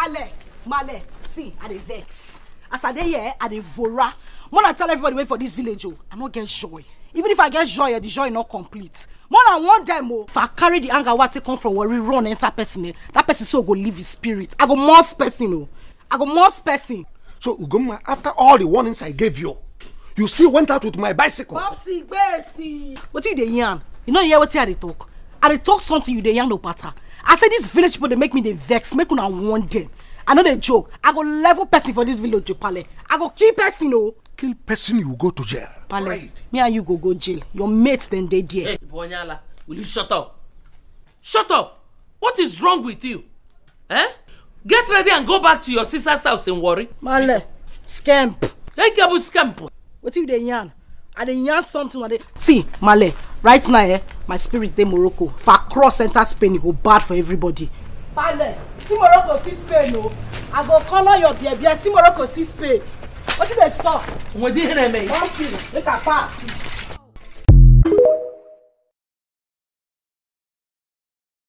Male, Male, see, I dey vex. As I dey here, I dey vora. More than tell everybody wait for this village, oh, I no get joy. Even if I get joy, eh, the joy not complete. More than one dem, oh. If I carry the anger what take come from worry, run enter person, eh, that person so go leave his spirit. I go most person, oh. I go most person. So Ugoma, after all the warnings I gave you, you still went out with my bicycle. Popsy, gbèsè. Wetin you dey yarn? You no hear wetin I dey talk? I dey talk something you dey yarn no patter. I say this village people dey make me dey vex, make una warn dem. I no dey joke. I go level person for this village, oh, Pale. I go kill person, oh. Kill person, you go to jail. Pale, Right. me and you go go jail. Your mates dem dey there. Hey, Bonyala, will you shut up? Shut up! What is wrong with you? Eh? Get ready and go back to your sister's house in Warri. Male, scamp. Hey, Gabu Scamp. wetin you dey yarn i dey yarn something i dey. see male right now eh my spirit dey morocco if i cross enter spain e go bad for everybody. pale see morocco see spain o i go colour your bear bear see morocco see spain wetin dey sup Nwedi Heneme. one thing make i pass.